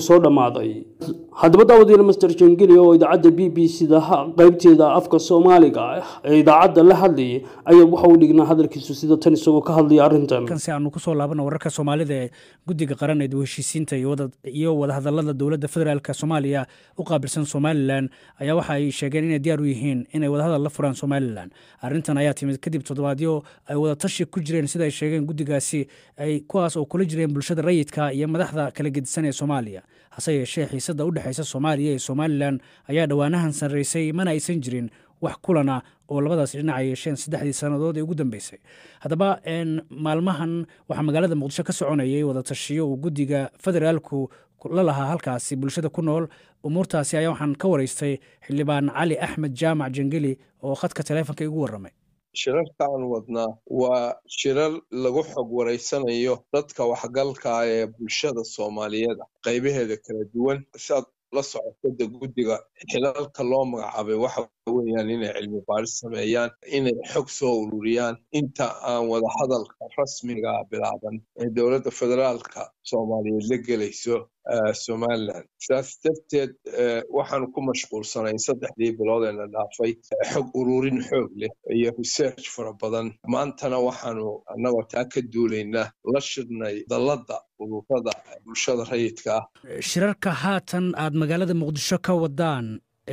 soo dhammaaday haddaba daawadiina master jangeli oo idaacadda b b c da qaybteeda afka soomaaliga ee idaacadda la hadlayay ayaa waxa uu dhignaa hadalkiisu sida tan isagoo ka hadlaya arrintan si aanu kusoo laabana wararka soomaalida ee guddiga qaran ee heshiisiinta iyo wadahadalada dowladda federaalk soomaaliya u qaabilsan somalilan ayaa waxa ay sheegeen inay diyaar u yihiin inay wadahadal la furaan somalilan arrintan ayaa timid kadib toddobaadyo ay wadatashi ku jireen sida ay sheegeen guddigaasi ay kuwaas oo kula jireen bulshada rayidka iyo madaxda kala gedisan ee soomaaliya hase yeeshee xiisadda u dhexaysa soomaaliya iyo somalilan ayaa dhowaanahan sarraysay mana aysan jirin wax kulana oo labadaasi dhinac ay yeesheen saddexdii sannadood ee ugu dambeysay haddaba maalmahan waxaa magaalada muqdisho ka soconayay wadatashiyo uu guddiga federaalku la lahaa halkaasi bulshada ku nool umuurtaasi ayaa waxaan ka waraystay xildhibaan cali axmed jaamac jangeli oo khadka taleefonka igu warramay shirarka aan wadnaa waa shirar lagu xog waraysanayo dadka waxgalka ee bulshada soomaaliyeed qaybaheeda kala duwan siaad la socotada guddiga xilalka loo magacaabay waxa weeyaan inay cilmi baaris sameeyaan inay xog soo ururiyaan inta aan wadahadalka rasmiga bilaaban ee dowladda federaalka soomaaliyeed la gelayso somalilan sidaas darteed waxaanu ku mashquulsanayn saddexdii bilood ee la dhaafay xog ururin xoog leh iyo research fara badan maantana waxaanu annagoo taa ka duulaynaa la shirnay dalladda ururada bulshada rayidka ah shirarka haatan aad magaalada muqdisho ka wadaan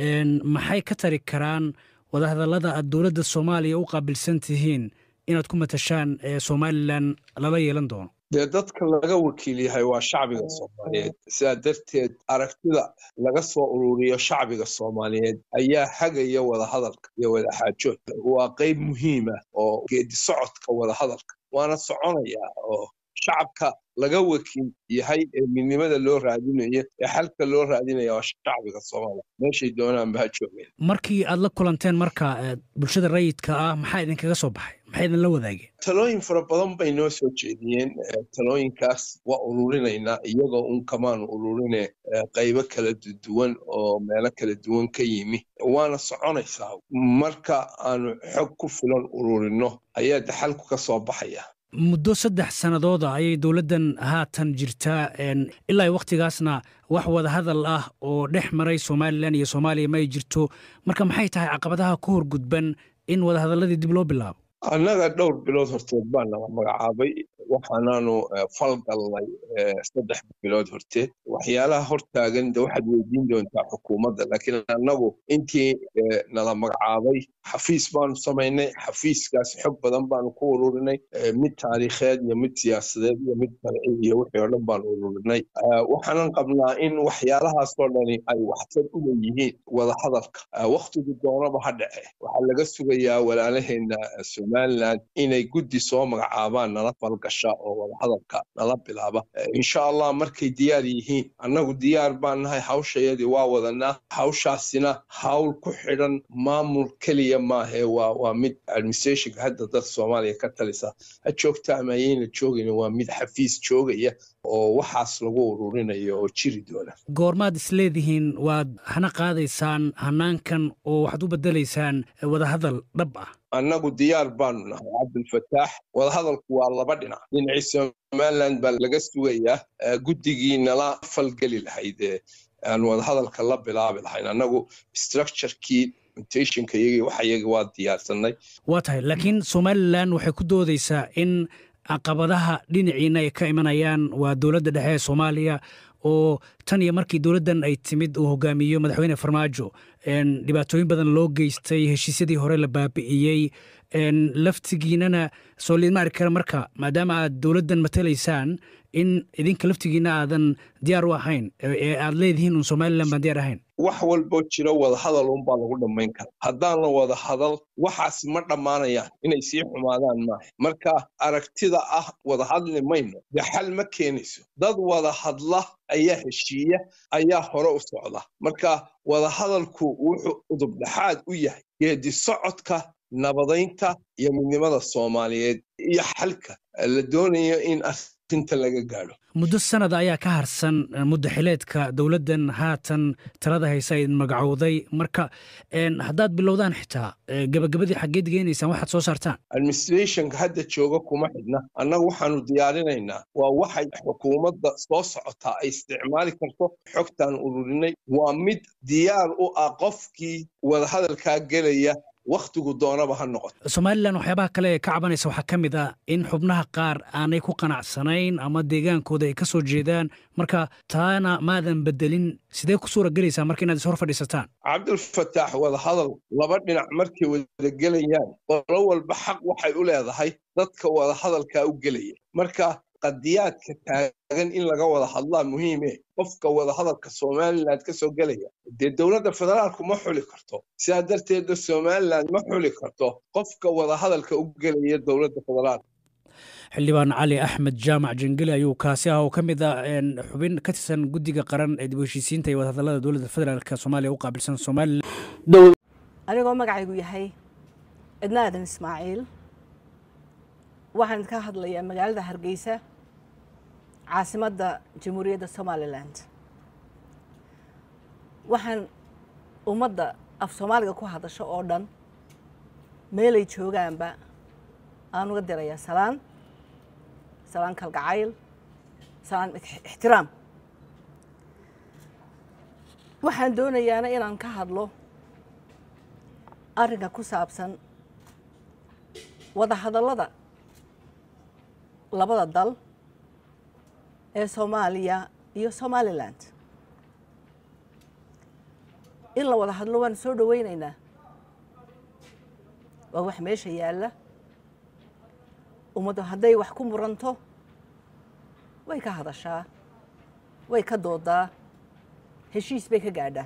maxay ka tari karaan wadahadallada aad dowladda soomaaliya u qaabilsan tihiin inaad ku matashaan somalilan lala yeelan doono dee dadka laga wakiil yahay waa shacbiga soomaaliyeed sidaa darteed aragtida laga soo ururiyo shacbiga soomaaliyeed ayaa hagaya wadahadalka iyo wadaxaajoodka waa qayb muhiima oo geedi socodka wadahadalka waana soconayaa oo shacabka laga wakiil yahay ee midnimada loo raadinayo ee xalka loo raadinaya waa shacbiga soomaaliya meeshay doonaanba ha joogeen markii aad la kulanteen marka bulshada rayidka ah maxaa idinkaga soo baxay maxay idinla wadaageen talooyin fara badan bay noo soo jeediyeen talooyinkaas waa ururinaynaa iyagoo un kamaanu ururine qaybo kala duwan oo meelo kala duwan ka yimi waana soconaysaa marka aanu xog ku filan ururino ayaa daxalku ka soo baxaya muddo saddex sannadooda ayay dowladdan haatan jirtaa ilaa wakhtigaasna wax wadahadal ah oo dhex maray somalilan iyo soomaaliya ma ay jirto marka maxay tahay caqabadaha ku horgudban in wadahadalladii dib loo bilaabo annaga dhowr bilood horteed baa naga magacaabay waxaanaanu falgalnay saddex bilood horteed waxyaalaha hortaagan de waxaad weydiin doontaa xukuumadda laakiin annagu intii nala magacaabay xafiis baanu samaynay xafiiskaas xog badan baanu ku ururinay mid taariikheed iyo mid siyaasadeed iyo mid sharci iyo wixii oo dhan baanu ururinay waxaanan qabnaa in waxyaalahaasoo dhani ay waxtar u leeyihiin wadahadalka wakhtigu doonaba ha dhace waxaa laga sugayaa walaalaheenna somalilan inay guddi soo magacaabaan nala falgasha oo wadahadalka nala bilaaba insha allah markay diyaar yihiin annagu diyaar baan nahay hawshayadii waa wadanaa hawshaasina hawl ku xidhan maamul keliya maahe waa mid administrationka hadda dad soomaaliya ka talisa ha joogta ama ayayna joogin waa mid xafiis joogaya oo waxaas lagu ururinayo oo jiri doona goormaad isleedihiin waad hana qaadaysaan hanaankan oo waxaad u bedelaysaan wadahadal dhab ah annagu diyaar baanu nahay cabdulfataax wadahadalku waa laba dhinac dhinacii somalilan baa laga sugayaa guddigii nala falgeli lahayd ee aan wadahadalka la bilaabi lahayn annagu structurekii mutationka iyagii waxa iyagii waa diyaarsanay waa tahay laakiin somalilan waxay ku doodaysaa in caqabadaha dhinaciina ay ka imanayaan waa dowladda dhexe ee soomaaliya oo tan iyo markii dowladdan ay timid uu hogaamiyo madaxweyne farmaajo dhibaatooyin badan loo geystay heshiisyadii hore la baabi'iyey laftigiinana soo liidma arki kara marka maadaama aad dowladdan matalaysaan in idinka laftigiina aadan diyaar u ahayn ee aad leedihiin un somalilan baan diyaar ahayn wax walboo jiro wadahadal unbaa lagu dhammayn kara haddaan la wada hadal waxaas ma dhammaanayaan inay sii xumaadaan maaha marka aragtida ah wada hadli mayno dee xal ma keenayso dad wada hadla ayaa heshiiya ayaa hore u socda marka wadahadalku wuxuu udubdhaxaad u yahay geedi socodka nabadaynta iyo midnimada soomaaliyeed iyo xalka la doonayo in tinta laga gaadho muddo sanad ayaa ka harsan muddo xileedka dowladdan haatan talada haysa idin magacowday marka haddaad bilowdaan xitaa gebagabadii xaggeed geenaysaan waxaad soo saartaan administrationka hadda jooga kuma xidhna annagu waxaanu diyaarinaynaa waa waxay xukuumadda soo socotaa ay isticmaali karto xogtaan ururinay waa mid diyaar u ah qofkii wadahadalkaa gelaya wakhtigu doonaba ha noqoto somalilan waxyaabaha kale ee ka cabanaysa waxaa ka mid ah in xubnaha qaar aanay ku qanacsanayn ama deegaankooda ay ka soo jeedaan marka taana maadan bedelin sidee ku suura gelaysaa marka inaad is hor fadhiisataan cabdilfataax wadahadal laba dhinac markay wada gelayaan qolo walba xaq waxay u leedahay dadka wadahadalkaa u gelaya marka qadiyaadka taagan in laga wada hadlaa muhiime qofka wadahadalka somalilan ka soo gelaya dee dowladda federaalku ma xuli karto sidaa darteedna somalilan ma xuli karto qofka wadahadalka u gelaya dowladda federaalka xildhibaan cali axmed jaamac jangeli ayuu kaasi ah oo ka mid ah xubin ka tirsan guddiga qaran ee dib u heshiisiinta iyo wadahadallada dowladda federaalk soomaaliya u qaabilsan somalilan anigoo magacaygu yahay cidna aadan ismaaciil waxaan idinka hadlayaa magaalada hargeysa caasimadda jamhuuriyadda somaliland waxaan ummadda af soomaaliga ku hadasho oo dhan meelay joogaanba aan uga dirayaa salaan salaan kalgacayl salaan ixtiraam waxaan doonayaana inaan ka hadlo arrinka ku saabsan wadahadallada labada dal ee soomaaliya iyo somaliland in la wada hadlo waan soo dhoweynaynaa waa wax meesha yaalla ummaddu hadday wax ku muranto way ka hadashaa way ka doodaa heshiis bay ka gaadhaa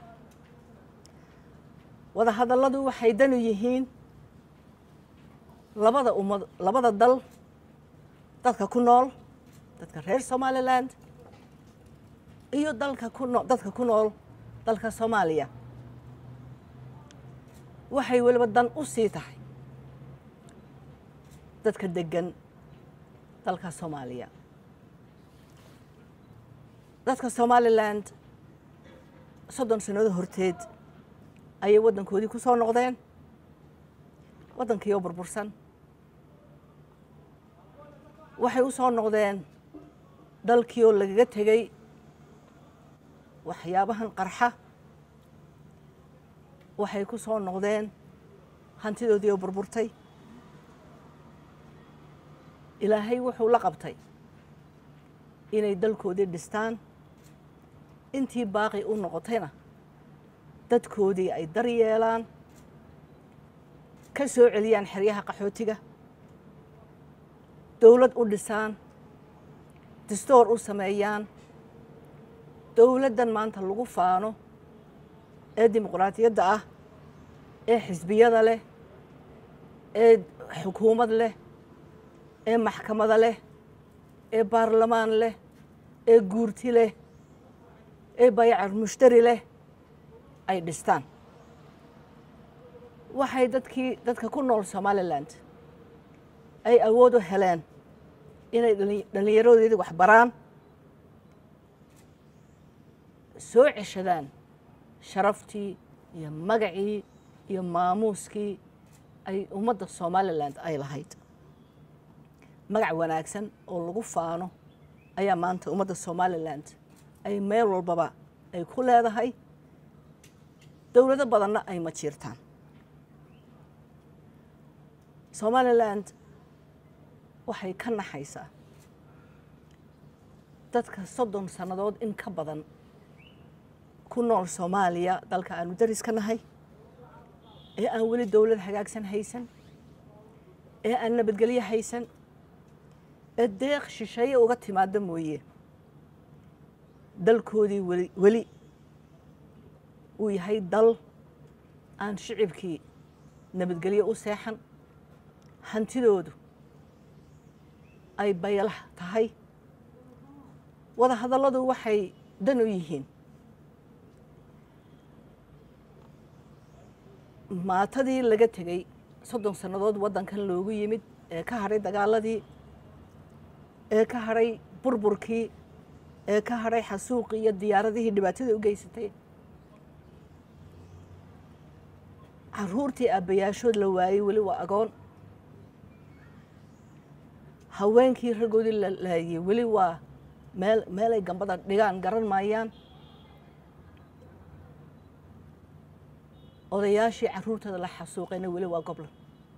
wada hadalladu waxay danu yihiin labada ummad labada dal dadka ku nool dadka reer somaliland iyo dalka ku noo dadka ku nool dalka soomaaliya waxay weliba dan u sii tahay dadka deggan dalka soomaaliya dadka somaliland soddon sannadood horteed ayay waddankoodii ku soo noqdeen waddankiioo burbursan waxay u soo noqdeen dalkii oo lagaga tegey waxyaabahan qarxa waxay ku soo noqdeen hantidoodii oo burburtay ilaahay wuxuu la qabtay inay dalkoodii dhistaan intii baaqi u noqotayna dadkoodii ay dar yeelaan ka soo celiyaan xeryaha qaxootiga dowlad u dhisaan distoor u sameeyaan dowladdan maanta lagu faano ee dimuqraadiyadda ah ee xisbiyada leh ee xukuumad leh ee maxkamada leh ee baarlamaan leh ee guurti leh ee bayacar mushtari leh ay dhistaan waxay dadkii dadka ku nool somaliland ay awood u heleen inay dhallinyaradoodii wax baraan soo ceshadaan sharaftii iyo magacii iyo maamuuskii ay ummadda somaliland ay lahayd magac wanaagsan oo lagu faano ayaa maanta ummadda somaliland ay meel walbaba ay ku leedahay dowlado badanna ay ma jiirtaan somaliland waxay ka naxaysaa dadka soddon sannadood in ka badan ku nool soomaaliya dalka aanu daris ka nahay ee aan weli dowlad hagaagsan haysan ee aan nabadgelyo haysan ee deeq shisheeye uga timaada mooye dalkoodii weli weli uu yahay dal aan shicibkii nabadgelyo u seexan hantidoodu ay baylah tahay wada hadalladu waxay dan u yihiin maatadii laga tegey soddon sannadood waddankan loogu yimid ee ka hadhay dagaaladii ee ka hadhay burburkii ee ka hadhay xasuuqii iyo diyaaradihii dhibaatada u geysatay caruurtii aabbayaashood la waayey weli waa agoon haweenkii raggoodii la laayey weli waa meel meelay gambada dhigaan garan maayaan odayaashii caruurtooda la xasuuqayna weli waa goblan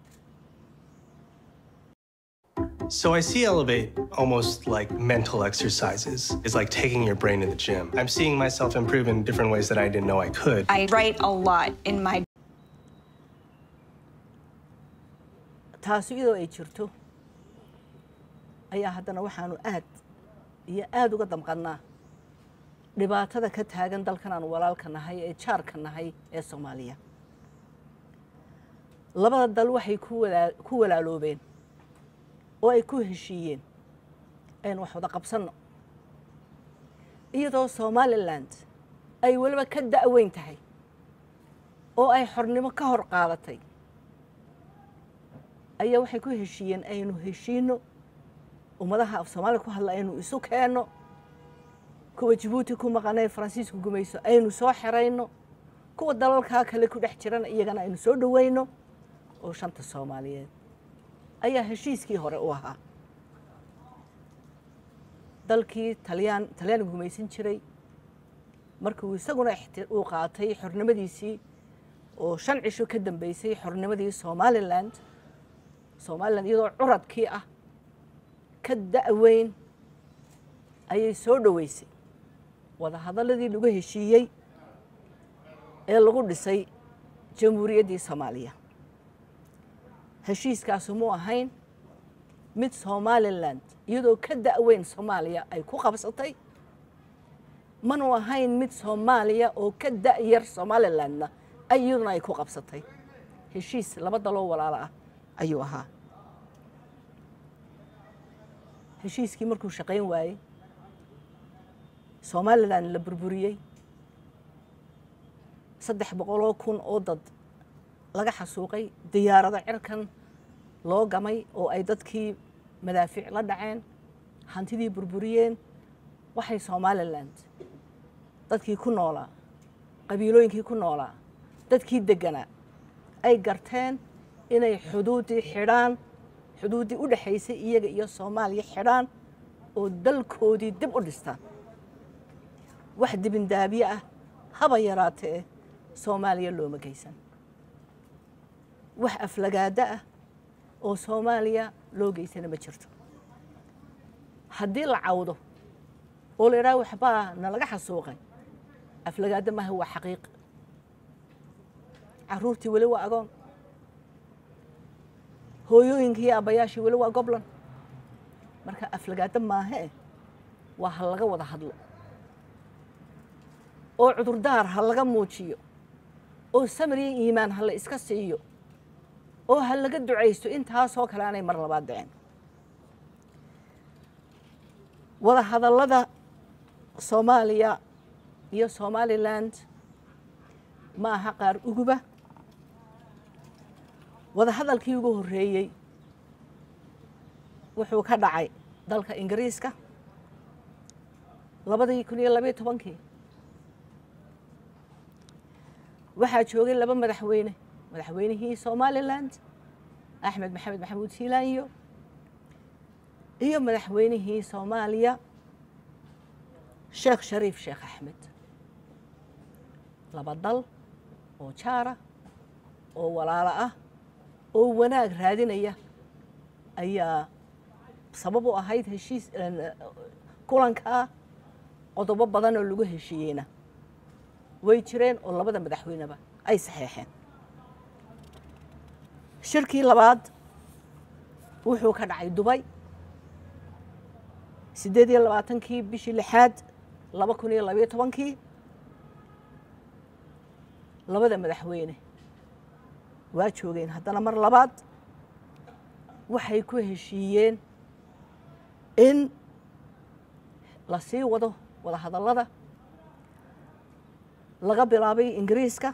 So I see Elevate almost like mental exercises. It's like taking your brain to the gym. I'm seeing myself improve in different ways that I didn't know I could. I write a lot in my taasi iyadoo ay jirto ayaa haddana waxaanu aad iyo aada uga damqannaa dhibaatada ka taagan dalkan aanu walaalka nahay ee jaarka nahay ee soomaaliya labada dal waxay ku walaa ku walaaloobeen oo ay ku heshiiyeen aynu wax wada qabsanno iyadoo somaliland ay weliba ka da'weyn tahay oo ay xornimo ka hor qaadatay ayaa waxay ku heshiiyeen aynu heshiino ummadaha af soomaaliya ku hadla aynu isu keenno kuwa jabuuti ku maqanay faransiisku gumayso aynu soo xerayno kuwa dalalkaa kale ku dhex jirana iyagana aynu soo dhoweyno oo shanta soomaaliyeed ayaa heshiiskii hore u ahaa dalkii talyaan talyaaniga gumaysan jiray markuu isaguna uu qaatay xornimadiisii oo shan cisho ka dambeysay xornimadii somaliland somaliland iyadoo curadkii ah ka da'weyn ayay soo dhoweysay wada hadalladii lagu heshiiyey ee lagu dhisay jamhuuriyaddii soomaaliya heshiiskaasu mu ahayn mid somaliland iyadoo ka da'weyn soomaaliya ay ku qabsatay manu ahayn mid soomaaliya oo ka da'yar somalilandna ay iyaduna ay ku qabsatay heshiis laba daloo walaalo ah ayuu ahaa heshiiskii markuu shaqayn waayey somalilan la burburiyey saddex boqoloo kun oo dad laga xasuuqay diyaarado cirkan loo gamay oo ay dadkii madaafiic la dhaceen hantidii burburiyeen waxay somaliland dadkii ku noolaa qabiilooyinkii ku noolaa dadkii degganaa ay garteen inay xuduuddii xidhaan xuduuddii u dhexaysay iyaga iyo soomaaliya xidhaan oo dalkoodii dib u dhistaan wax dibindaabiye ah haba yaraatee soomaaliya looma geysan wax aflagaado ah oo soomaaliya loo geysana ma jirto haddii la cawdo oo la idhaha waxbaa nalaga xasuuqay aflagaado maaha waa xaqiiq caruurtii weli waa agoon hooyooyinkii iyo aabbayaashii weli waa goblan marka aflagaado maahee waa ha laga wada hadlo oo cudurdaar ha laga muujiyo oo samir iyo iimaan ha la iska siiyo oo ha laga ducaysto intaasoo kale aanay mar labaad dhicin wada hadallada soomaaliya iyo somaliland ma aha qaar uguba wada hadalkii ugu horreeyey wuxuu ka dhacay dalka ingiriiska labadii kun iyo labayo tobankii waxaa joogay laba madaxweyne madaxweynihii somaliland axmed maxamed maxamuud siilaanyo iyo madaxweynihii soomaaliya sheekh shariif sheekh axmed laba dal oo jaara oo walaalo ah oo wanaag raadinaya ayaa sabab u ahayd heshiis kulankaa qodobo badan oo lagu heshiiyeyna way jireen oo labada madaxweyneba ay saxeexeen shirkii labaad wuxuu ka dhacay dubay siddeed iyo labaatankii bishii lixaad laba kun iyo labayo tobankii labada madaxweyne waa joogeen haddana mar labaad waxay ku heshiiyeen in la sii wado wada hadallada laga bilaabay ingiriiska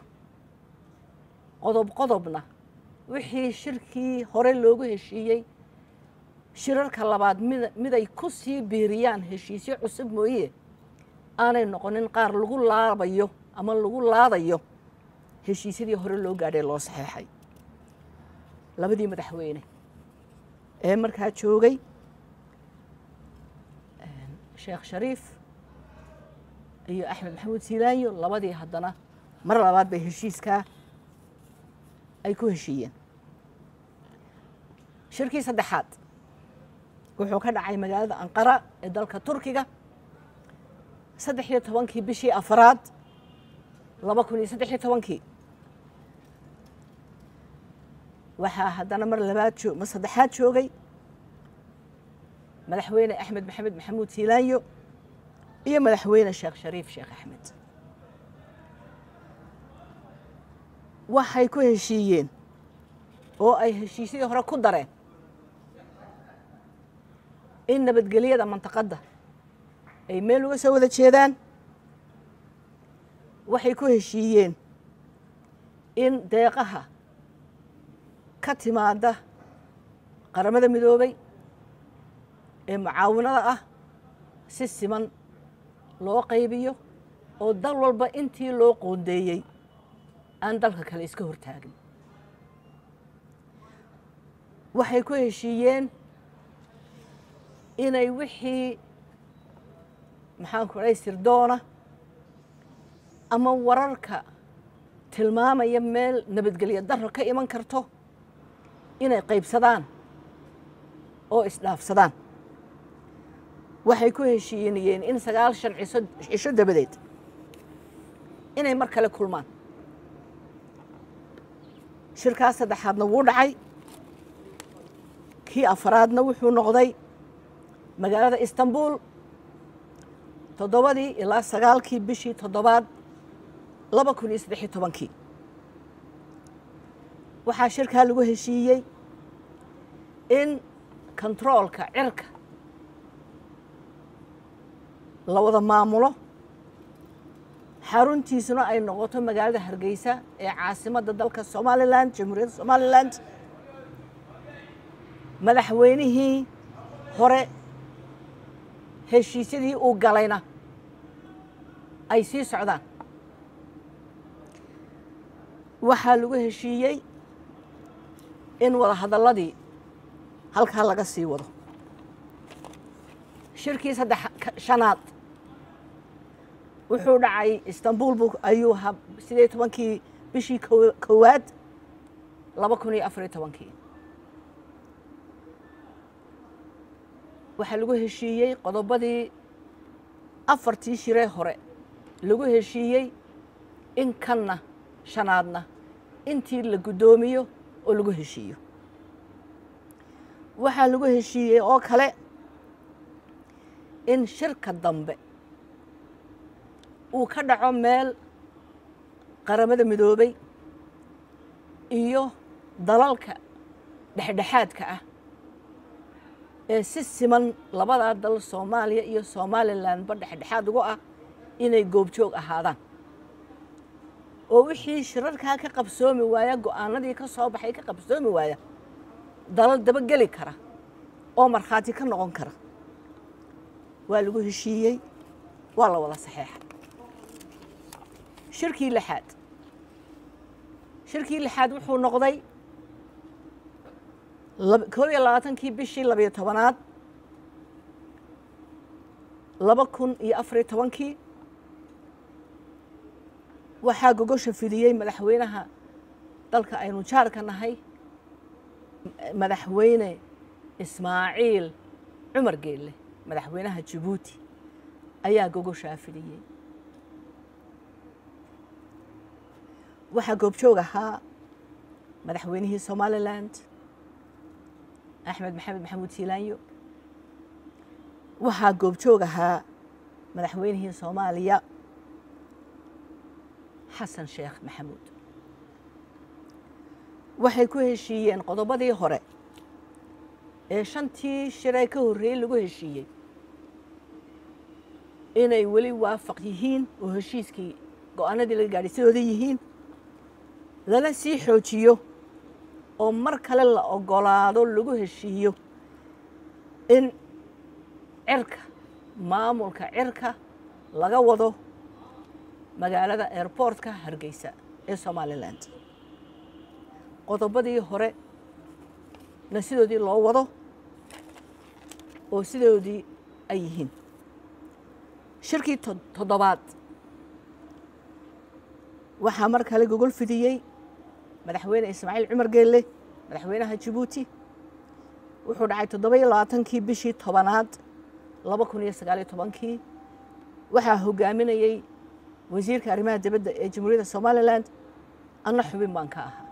qodob qodobna wixii shirkii hore loogu heshiiyey shirarka labaad mid miday ku sii biiriyaan heshiisyo cusub mooye aanay noqonin qaar lagu laabayo ama lagu laadayo heshiisyadii hore loo gaadhay loo saxeexay labadii madaxweyne ee markaa joogay sheekh shariif iyo axmed maxamuud siilaanyo labadii haddana mar labaad bay heshiiskaa ay ku heshiiyeen shirkii saddexaad wuxuu ka dhacay magaalada anqara ee dalka turkiga saddex iyo tobankii bishii afaraad laba kun iyo saddex iyo tobankii waxaa haddana mar labaad oo mar saddexaad joogay madaxweyne axmed maxamed maxamuud siilaanyo iyo madaxweyne sheekh shariif sheekh axmed waxay ku heshiiyeen oo ay heshiisyadii hore ku dareen in nabadgelyada mantaqadda ay meel uga soo wada jeedaan waxay ku heshiiyeen in deeqaha ka timaada qaramada midoobay ee mucaawinada ah si siman loo qaybiyo oo dal walba intii loo qoondeeyey aan dalka kale iska hortaagin waxay ku heshiiyeen inay wixii maxaanku odhay sirdoona ama wararka tilmaamaya meel nabadgelyo darro ka iman karto inay qaybsadaan oo isdhaafsadaan waxay ku heshiinayeen in sagaal shan ciso cisho dabadeed inay mar kale kulmaan shirkaas saddexaadna wuu dhacay kii afaraadna wuxuu noqday magaalada istanbul toddobadii ilaa sagaalkii bishii toddobaad laba kun iyo saddexiyo tobankii waxaa shirkaa lagu heshiiyey in kontaroolka cirka la wada maamulo xaruntiisuna ay noqoto magaalada hargeysa ee caasimadda dalka somalilan jamhuuriyadda somalilan madaxweynihii hore heshiisyadii uu galayna ay sii socdaan waxaa lagu heshiiyey in wada hadalladii halkaa laga sii wado shirkii saddex shanaad wuxuu dhacay istanbul bu ayuu ha sideed tobankii bishii kowaad laba kun iyo afariyo tobankii waxaa lagu heshiiyey qodobadii afartii shiree hore lagu heshiiyey in kanna shanaadna intii la guddoomiyo oo lagu heshiiyo waxaa lagu heshiiyey oo kale in shirka dambe uu ka dhaco meel qaramada midoobay iyo dalalka dhexdhexaadka ah ee si siman labadaa dal soomaaliya iyo somalilanba dhexdhexaad ugu ah inay goobjoog ahaadaan oo wixii shirarkaa ka qabsoomi waaya go-aanadii ka soo baxay ka qabsoomi waaya dalal dabageli kara oo markhaati ka noqon kara waa lagu heshiiyey waa la wada saxeexa shirkii lixaad shirkii lixaad wuxuu noqday koob iyo labaatankii bishii labayo tobanaad laba kun iyo afariyo tobankii waxaa gogosha fidiyey madaxweynaha dalka aynu jaarka nahay madaxweyne ismaaciil cumar geelle madaxweynaha jabuuti ayaa gogoshaa fidiyey waxaa goobjoog ahaa madaxweynihii somalilan axmed maxamed maxamuud siilaanyo waxaa goobjoog ahaa madaxweynihii soomaaliya xasan sheekh maxamuud waxay ku heshiiyeen qodobadii hore ee shantii shiree ka horreeyey lagu heshiiyey inay weli waafaq yihiin oo heshiiskii go-aanadii laga gaadhay sidooda yihiin lana sii xoojiyo oo mar kale la ogolaado lagu heshiiyo in cirka maamulka cirka laga wado magaalada airboortka hargeysa ee somalilan qodobadii hore na sidoodii loo wado oo sidoodii ay yihiin shirkii toddobaad waxaa mar kale gogol fidiyey madaxweyne ismaaciil cumar geelle madaxweynaha jabuuti wuxuu dhacay toddoba iyo labaatankii bishii tobanaad laba kun iyo sagaaliyo tobankii waxaa hogaaminayey wasiirka arrimaha dibadda ee jamhuuriyadda somalilan anna xubin baan ka ahaa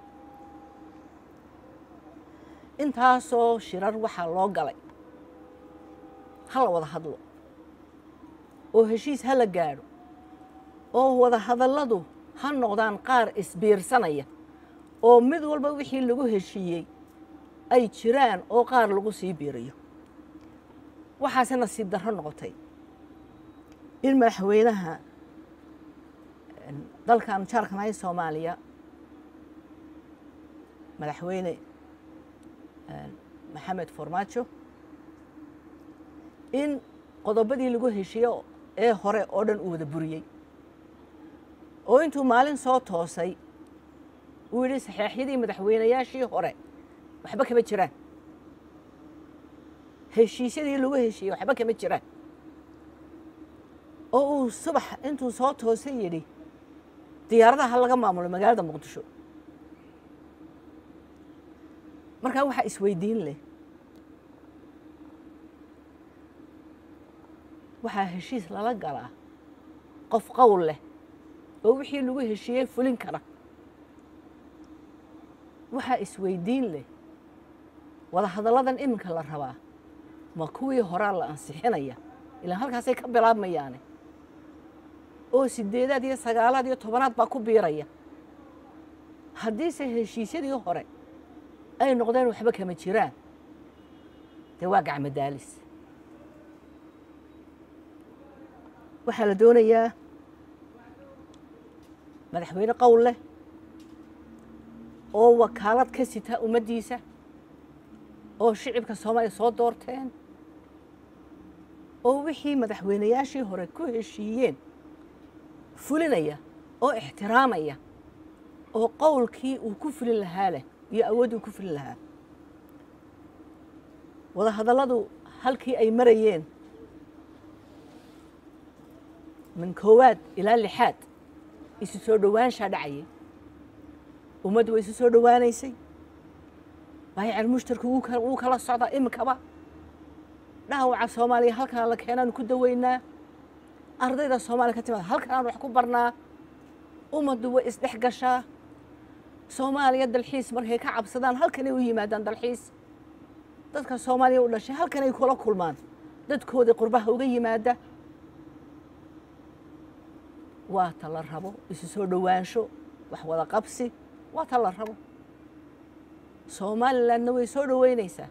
intaasoo shirar waxaa loo galay ha la wada hadlo oo heshiis ha la gaadho oo wada hadalladu ha noqdaan qaar isbiirsanaya oo mid walba wixii lagu heshiiyey ay jiraan oo qaar lagu sii biirayo waxaase nasiib darro noqotay in madaxweynaha dalkan jaarkanahay soomaaliya madaxweyne maxamed farmaajo in qodobadii lagu heshiiyo ee hore oo dhan uu wada buriyey oo intuu maalin soo toosay uu yidhi saxeexyadii madaxweynayaashii hore waxba kama jiraan heshiisyadii lagu heshiiyey waxba kama jiraan oo uu subax intuu soo toosay yidhi diyaaradaha laga maamulo magaalada muqdisho markaa waxaa isweydiin leh waxaa heshiis lala galaa qof qowl leh oo wixii lagu heshiiyey fulin kara waxaa isweydiin leh wada hadalladan iminka la rabaa ma kuwii horaa la ansixinaya ilaan halkaasay ka bilaabmayaane oo sideedaad iyo sagaalaad iyo tobanaad baa ku biiraya haddiise heshiisyadii hore ay noqdeen waxba kama jiraan dee waa gacmo daalis waxaa la doonayaa madaxweyne qowl leh oo wakaalad ka sita ummaddiisa oo shicibka soomaaliya soo doorteen oo wixii madaxweynayaashii hore ku heshiiyeen fulinaya oo ixtiraamaya oo qowlkii uu ku fulin lahaa leh iyo awooddii uu ku fulin lahaa wada hadalladu halkii ay marayeen min koowaad ilaa lixaad isu soo dhowaanshaa dhacayay ummaddu way isu soo dhowaanaysay baayacal mushtarku wuu kala socdaa iminkaba dhaawaca soomaaliya halkaan la keenaanu ku daweynaa ardayda soomaaliya ka timaada halkaan wax ku barnaa ummaddu way isdhex gashaa soomaaliya dalxiis markay ka cabsadaan halkanay u yimaadaan dalxiis dadka soomaaliya u dhashay halkanay kula kulmaan dadkoodii qurbaha uga yimaada waa ta la rabo isu soo dhowaansho wax wada qabsi waa ta la rabo somalilandna way soo dhoweynaysaa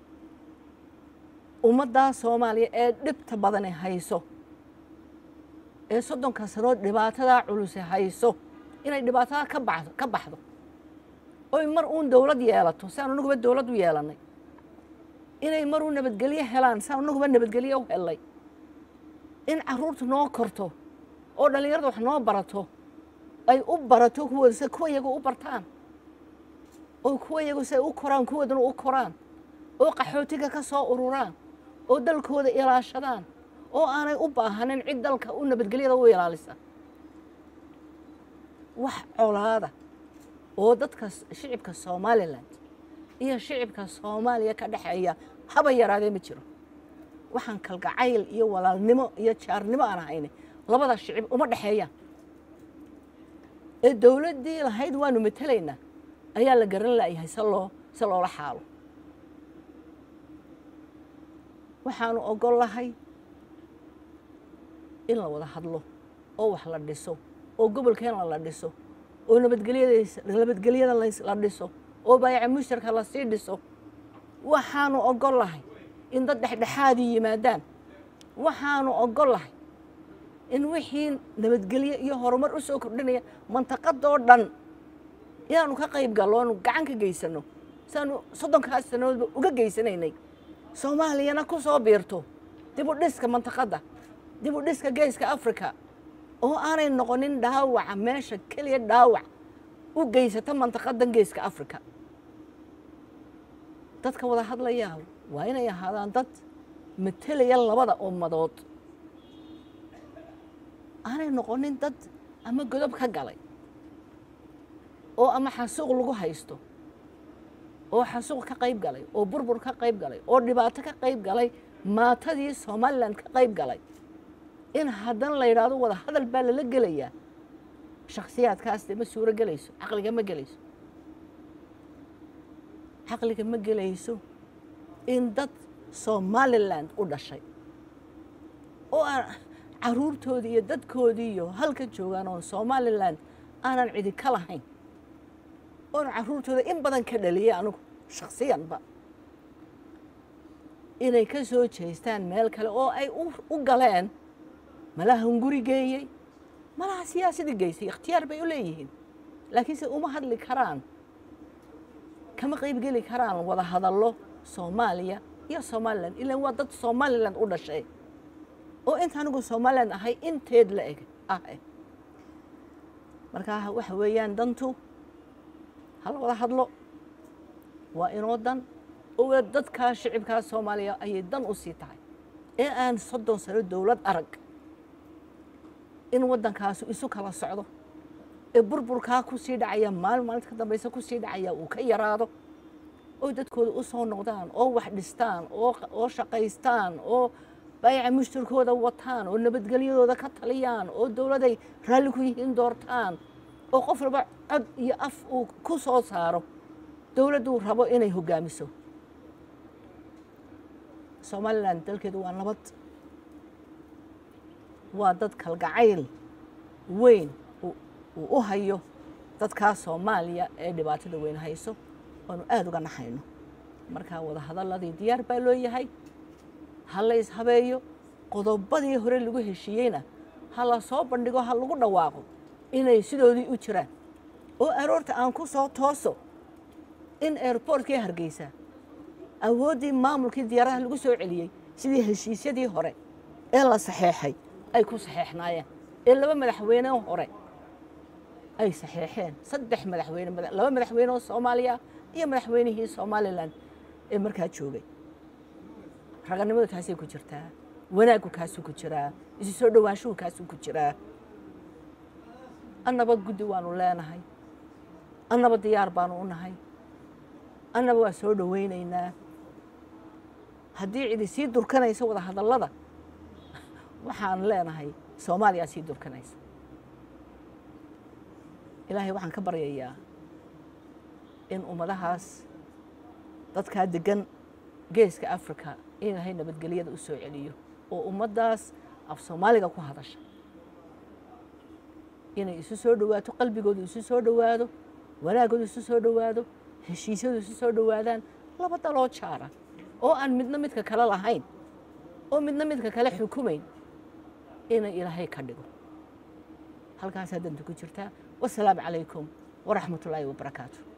ummaddaa soomaaliya ee dhibta badani hayso ee soddonka sanood dhibaatadaa culuse hayso inay dhibaatada ka baxdo ka baxdo oy mar uun dowlad yeelato si aan anaguba dowlad u yeelannay inay mar uun nabadgelyo helaan si aan anaguba nabadgelyo u hellay in carruurta noo korto oo dhallinyarada wax noo barato ay u barato kuwooda si kuwa iyagu u bartaan oo kuwa iyagu si ay u koraan kuwoodana u koraan oo qaxootiga ka soo ururaan oo dalkooda ilaashadaan oo aanay u baahanin cid dalka u nabadgelyada u ilaalisa wax colaada oo dadka shicibka somalilan iyo shicibka soomaaliya ka dhexeeya haba yaraadee ma jiro waxaan kalgacayl iyo walaalnimo iyo jaarnimo aan ahayne labada shicib uma dhexeeyaan ee dowladdii lahayd waanu matelaynaa ayaa la garan la'yahay se loo se loola xaalo waxaanu ogol lahay in la wada hadlo oo wax la dhiso oo gobolkeena la dhiso oo nabadgelyada nabadgelyada la dhiso oo baayaca mushtarka lasii dhiso waxaanu ogol lahay in dad dhexdhexaadii yimaadaan waxaanu ogol lahay in wixii nabadgelyo iyo horumar u soo kordhinaya mantaqadoo dhan inaanu ka qayb gallo oanu gacan ka geysano si aanu soddonkaas sannadoodba uga geysanaynay soomaaliyana ku soo biirto dib u dhiska mantaqadda dib u dhiska geeska africa oo aanay noqonin dhaawaca meesha keliya dhaawac u geysata mantaqadan geeska africa dadka wada hadlayaa waa inay ahaadaan dad matelaya labada ummadood aanay noqonin dad ama godob ka galay oo ama xasuuq lagu haysto oo xasuuq ka qayb galay oo burbur ka qayb galay oo dhibaato ka qayb galay maatadii somalilan ka qayb galay in haddana la yidhaahdo wada hadal baa lala gelayaa shakhsiyaadkaas dee ma suuro gelayso caqliga ma gelayso caqliga ma gelayso in dad somaliland u dhashay oo aan caruurtoodii iyo dadkoodii iyo halka joogaan oon somaliland aanan cidi ka lahayn oon caruurtooda in badan ka dhaliyay anigu shakhsiyanba inay ka soo jeestaan meel kale oo ay u galeen malaha hunguri geeyey malaha siyaasadii geysay ikhtiyaar bay u leeyihiin laakiinse uma hadli karaan kama qaybgeli karaan wada hadallo soomaaliya iyo somalilan ilan waa dad somalilan u dhashay oo inta anigu somalilan ahay inteed la eg ah markaa waxa weeyaan dantu hala wada hadlo waa inoo dan oo dadkaa shicibkaa soomaaliya ayay dan u sii tahay ee aan soddon sano dowlad arag in waddankaasu isu kala socdo ee burburkaa ku sii dhacaya maalin maalinta ka dambaysa ku sii dhacaya uu ka yaraado oo dadkooda u soo noqdaan oo wax dhistaan oo shaqaystaan oo baayaca mushtarkooda wataan oo nabadgelyadooda ka taliyaan oo dowladay raalli ku yihiin doortaan oo qof walba cod iyo af uu ku soo saaro dowladduu rabo inay hoggaamiso somalilan dalkeedu waa nabad waa dad kalgacayl weyn uu u hayo dadkaa soomaaliya ee dhibaatada weyn hayso oanu aada uga naxayno markaa wada hadalladii diyaar baa loo yahay ha la ishabeeyo qodobadii hore lagu heshiiyeyna ha la soo bandhigo ha lagu dhawaaqo inay sidoodii u jiraan oo aroorta aan ku soo tooso in airbortkii hargeysa awooddii maamulkii diyaaradaha lagu soo celiyey sidii heshiisyadii hore ee la saxeexay ay ku saxeexnaayeen ee laba madaxweyne hore ay saxeexeen saddex madaxweyne laba madaxweyne oo soomaaliya iyo madaxweynihii somalilan ee markaa joogay raganimadu taasay ku jirtaa wanaaggu kaasuu ku jiraa isu soo dhowaanshuhu kaasuu ku jiraa annaba guddi waanu leenahay annaba diyaar baanu u nahay annaba waa soo dhowaynaynaa haddii cidi sii durkanayso wada hadallada waxaan leenahay soomaaliyaa sii durkanaysa ilaahay waxaan ka baryayaa in ummadahaas dadkaa degan geeska africa in ilaahay nabadgelyada u soo celiyo oo ummaddaas af soomaaliga ku hadasha inay isu soo dhowaato qalbigoodu isu soo dhowaado wanaagoodu isu soo dhowaado heshiisyadu isu soo dhowaadaan laba daloo jaara oo aan midna midka kale lahayn oo midna midka kale xukumayn inay ilaahay ka dhigo halkaasaa danta ku jirtaa wasalaamu calaykum waraxmat ullaahi wabarakaatu